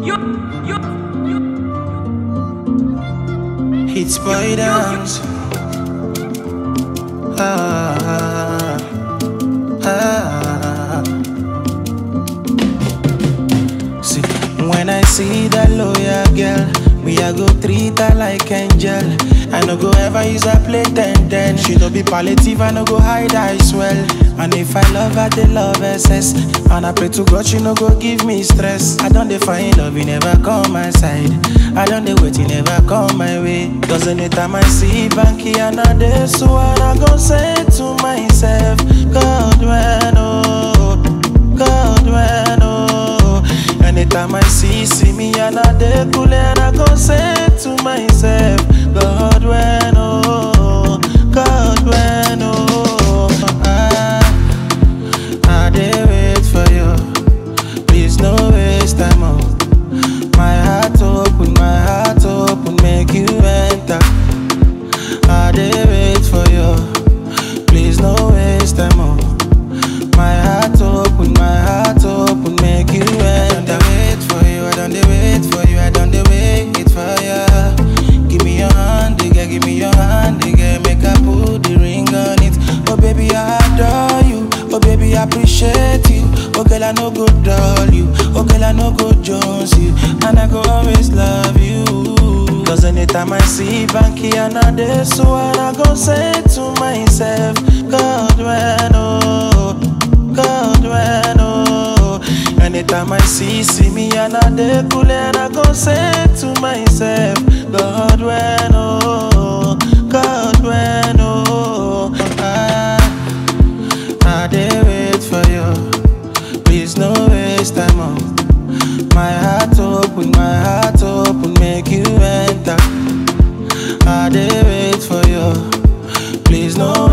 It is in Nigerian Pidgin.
You, you, you. It's boy dance. Ah, ah. See, when I see that lawyer girl, me I go treat her like angel. I no go ever use her play ten ten. She no be palliative, I no go hide her swell. And if I love her, they love SS. And I pray to God, she no go give me stress. I don't define love, you never come my side. I don't dey wait, you never come my way. Cause anytime I see Banky and I dey so I go say to myself, God when oh, God when oh. Anytime I see see me and I dey cool and I go say to myself, God when oh, God when oh. I, I dey wait for you, please no waste time oh. My heart open, my heart open, make you enter. I dey wait for you, please no waste time oh. My heart open, my heart open, make you enter. I don't wait for you, I don't dey wait for you, I don't dey wait for you. Give me your hand, digga, give me your hand, digga, make I put the ring on it. Oh baby, I adore you. Oh baby, I appreciate you. Oh girl, I no go dull you. Oh girl, I no go jones you, and I go always love you. Cause anytime I see Banky and I dey so and I go say to myself, God when oh, God when oh. Anytime I see see me and I dey cool and I go say to myself, God when oh, God when oh. I, I dey wait for you, please no waste time oh. My heart open, my heart open, make you enter. I dey wait for you. Please no